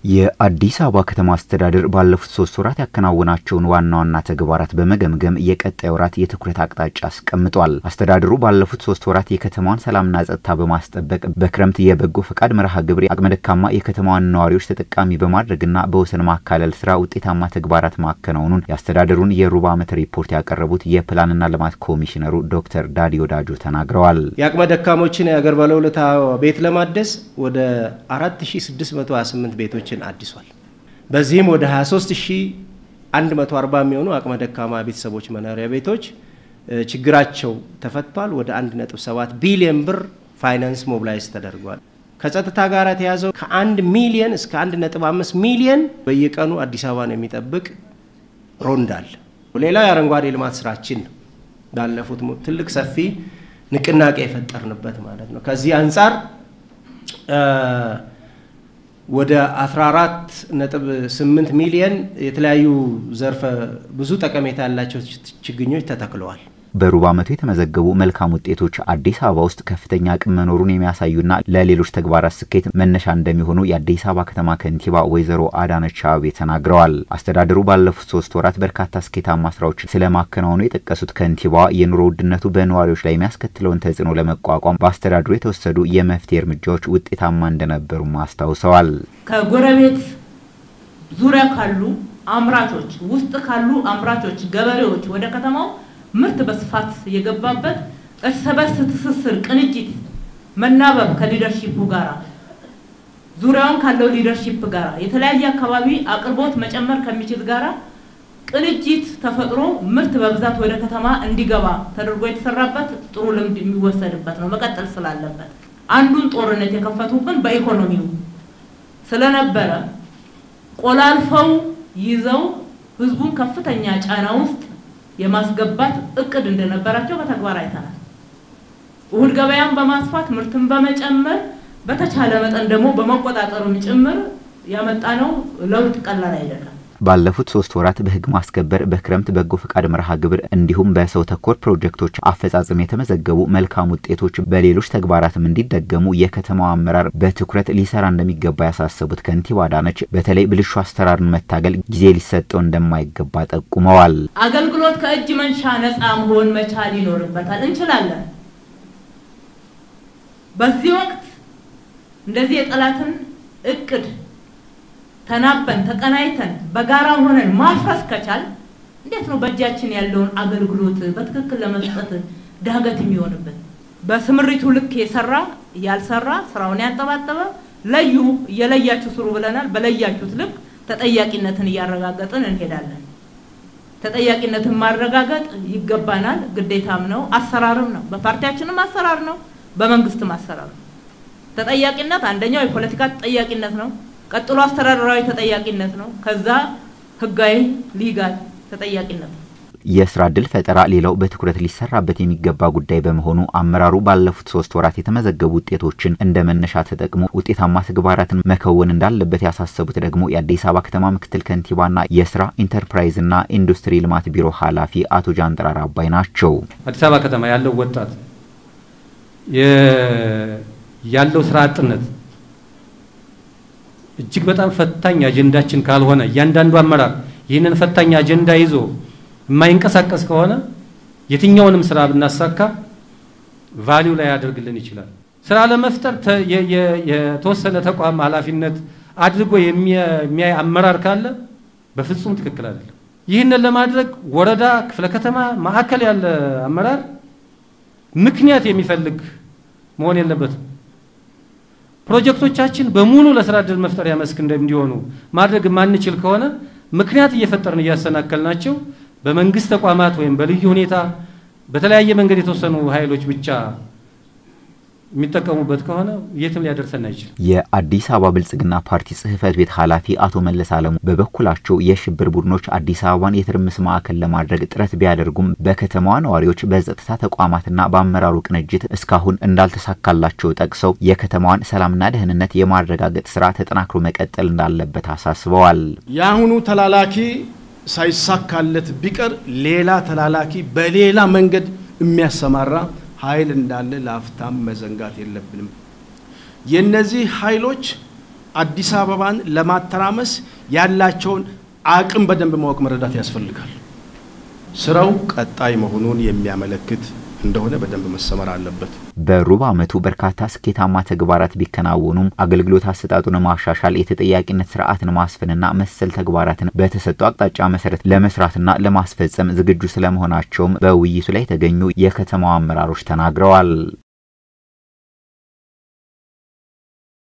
የአዲስ አበባ ከተማ አስተዳደር ባለፉት ሶስት ወራት ያከናወናቸውን ዋና ዋና ተግባራት በመገምገም የቀጣይ ወራት የትኩረት አቅጣጫ አስቀምጧል። አስተዳደሩ ባለፉት ሶስት ወራት የከተማዋን ሰላምና ጸጥታ በማስጠበቅ በክረምት የበጎ ፈቃድ መርሃ ግብር አቅመ ደካማ የከተማዋን ነዋሪዎች ተጠቃሚ በማድረግና በወሰን ማካለል ስራ ውጤታማ ተግባራት ማከናወኑን የአስተዳደሩን የሩብ ዓመት ሪፖርት ያቀረቡት የፕላንና ልማት ኮሚሽነሩ ዶክተር ዳዲ ወዳጆ ተናግረዋል። የአቅመ ደካሞችን የአገር ባለውለታ ቤት ለማደስ ወደ 4628 ቤቶችን አድሷል። በዚህም ወደ 23140 የሚሆኑ አቅመ ደካማ ቤተሰቦች መኖሪያ ቤቶች ችግራቸው ተፈቷል። ወደ 1.7 ቢሊዮን ብር ፋይናንስ ሞቢላይዝ ተደርጓል። ከጸጥታ ጋር የተያዘው ከ1 ሚሊየን እስከ 1.5 ሚሊየን በየቀኑ አዲስ አበባን የሚጠብቅ ሮንዳል። ሌላው የአረንጓዴ ልማት ስራችን ነው። ባለፉት ትልቅ ሰፊ ንቅናቄ የፈጠርንበት ማለት ነው። ከዚህ አንጻር ወደ 14.8 ሚሊየን የተለያዩ ዘርፈ ብዙ ጠቀሜታ ያላቸው ችግኞች ተተክለዋል። በሩብ ዓመቱ የተመዘገቡ መልካም ውጤቶች አዲስ አበባ ውስጥ ከፍተኛ አቅም መኖሩን የሚያሳዩና ለሌሎች ተግባራት ስኬት መነሻ እንደሚሆኑ የአዲስ አበባ ከተማ ከንቲባ ወይዘሮ አዳነች አቤቤ ተናግረዋል። አስተዳደሩ ባለፉት ሶስት ወራት በርካታ ስኬታማ ስራዎች ስለማከናወኑ የጠቀሱት ከንቲባዋ የኑሮ ውድነቱ በነዋሪዎች ላይ የሚያስከትለውን ተጽዕኖ ለመቋቋም በአስተዳደሩ የተወሰዱ የመፍትሄ እርምጃዎች ውጤታማ እንደነበሩም አስታውሰዋል። ከጎረቤት ዙሪያ ካሉ አምራቾች ውስጥ ካሉ አምራቾች ገበሬዎች ወደ ከተማው ምርት በስፋት የገባበት እርስ በርስ ትስስር፣ ቅንጅት፣ መናበብ ከሊደርሺፑ ጋራ ዙሪያውን ካለው ሊደርሺፕ ጋራ የተለያየ አካባቢ አቅርቦት መጨመር ከሚችል ጋራ ቅንጅት ተፈጥሮ ምርት በብዛት ወደ ከተማ እንዲገባ ተደርጎ የተሰራበት ጥሩ ልምድ የሚወሰድበት ነው። መቀጠል ስላለበት አንዱን ጦርነት የከፈቱብን በኢኮኖሚው ስለነበረ ቆላልፈው ይዘው ህዝቡን ከፍተኛ ጫና ውስጥ የማስገባት እቅድ እንደነበራቸው በተግባር አይተናል። እሁድ ገበያን በማስፋት ምርትን በመጨመር በተቻለ መጠን ደግሞ በመቆጣጠሩም ጭምር ያመጣነው ለውጥ ቀላል አይደለም። ባለፉት ሶስት ወራት በህግ ማስከበር በክረምት በጎ ፈቃድ መርሃ ግብር እንዲሁም በሰው ተኮር ፕሮጀክቶች አፈጻጸም የተመዘገቡ መልካም ውጤቶች በሌሎች ተግባራትም እንዲደገሙ የከተማው አመራር በትኩረት ሊሰራ እንደሚገባ ያሳሰቡት ከንቲባ አዳነች በተለይ ብልሹ አሰራርን መታገል ጊዜ ሊሰጠው እንደማይገባ ጠቁመዋል። አገልግሎት ከእጅ መንሻ ነፃ መሆን መቻል ይኖርበታል። እንችላለን። በዚህ ወቅት እንደዚህ የጠላትን እቅድ ተናበን ተቀናይተን በጋራ ሆነን ማፍረስ ከቻል እንዴት ነው በእጃችን ያለውን አገልግሎት በትክክል ለመስጠት ዳገት የሚሆንበት? በስምሪቱ ልክ የሰራ ያልሰራ ስራውን ያንጠባጠበ ለዩ፣ እየለያችሁ ስሩ ብለናል። በለያችሁት ልክ ተጠያቂነትን እያረጋገጥን እንሄዳለን። ተጠያቂነትን ማረጋገጥ ይገባናል፣ ግዴታም ነው፣ አሰራርም ነው። በፓርቲያችንም አሰራር ነው፣ በመንግስትም አሰራር ነው። ተጠያቂነት አንደኛው የፖለቲካ ተጠያቂነት ነው። ቀጥሎ አስተዳደራዊ ተጠያቂነት ነው። ከዛ ህጋዊ ሊጋል ተጠያቂነት ነው። የስራ እድል ፈጠራ ሌላው በትኩረት ሊሰራበት የሚገባ ጉዳይ በመሆኑ አመራሩ ባለፉት ሶስት ወራት የተመዘገቡ ውጤቶችን እንደ መነሻ ተጠቅሞ ውጤታማ ተግባራትን መከወን እንዳለበት ያሳሰቡት ደግሞ የአዲስ አበባ ከተማ ምክትል ከንቲባና የስራ ኢንተርፕራይዝና ኢንዱስትሪ ልማት ቢሮ ኃላፊ አቶ ጃንጥራር አባይ ናቸው። አዲስ አበባ ከተማ ያለው ወጣት ያለው ስራ አጥነት እጅግ በጣም ፈታኝ አጀንዳችን ካልሆነ እያንዳንዱ አመራር ይህንን ፈታኝ አጀንዳ ይዞ የማይንቀሳቀስ ከሆነ የትኛውንም ስራ ብናሳካ ቫሊው ላይ ያደርግልን ይችላል። ስራ ለመፍጠር የተወሰነ ተቋም ኃላፊነት አድርጎ የሚያይ አመራር ካለ በፍጹም ትክክል አይደለም። ይህንን ለማድረግ ወረዳ፣ ክፍለ ከተማ፣ ማዕከል ያለ አመራር ምክንያት የሚፈልግ መሆን የለበትም። ፕሮጀክቶቻችን በሙሉ ለስራ እድል መፍጠሪያ መስክ እንዲሆኑ ማድረግ የማንችል ከሆነ ምክንያት እየፈጠርን እያሰናከልናቸው በመንግስት ተቋማት ወይም በልዩ ሁኔታ በተለያየ መንገድ የተወሰኑ ኃይሎች ብቻ የሚጠቀሙበት ከሆነ የትም ሊያደርሰን አይችልም። የአዲስ አበባ ብልጽግና ፓርቲ ጽህፈት ቤት ኃላፊ አቶ መለስ አለሙ በበኩላቸው የሽብር ቡድኖች አዲስ አበባን የትርምስ ማዕከል ለማድረግ ጥረት ቢያደርጉም በከተማዋ ነዋሪዎች በጸጥታ ተቋማትና በአመራሩ ቅንጅት እስካሁን እንዳልተሳካላቸው ጠቅሰው የከተማዋን ሰላምና ደህንነት የማረጋገጥ ስራ ተጠናክሮ መቀጠል እንዳለበት አሳስበዋል። የአሁኑ ተላላኪ ሳይሳካለት ቢቀር ሌላ ተላላኪ በሌላ መንገድ የሚያሰማራ ኃይል እንዳለ ለአፍታም መዘንጋት የለብንም። የነዚህ ኃይሎች አዲስ አበባን ለማተራመስ ያላቸውን አቅም በደንብ ማወቅ መረዳት ያስፈልጋል። ስራው ቀጣይ መሆኑን የሚያመለክት እንደሆነ በደንብ መሰመር አለበት። በሩብ ዓመቱ በርካታ ስኬታማ ተግባራት ቢከናወኑም አገልግሎት አሰጣጡን ማሻሻል፣ የተጠያቂነት ስርዓትን ማስፈንና መሰል ተግባራትን በተሰጠው አቅጣጫ መሰረት ለመስራትና ለማስፈጸም ዝግጁ ስለመሆናቸውም በውይይቱ ላይ የተገኙ የከተማው አመራሮች ተናግረዋል።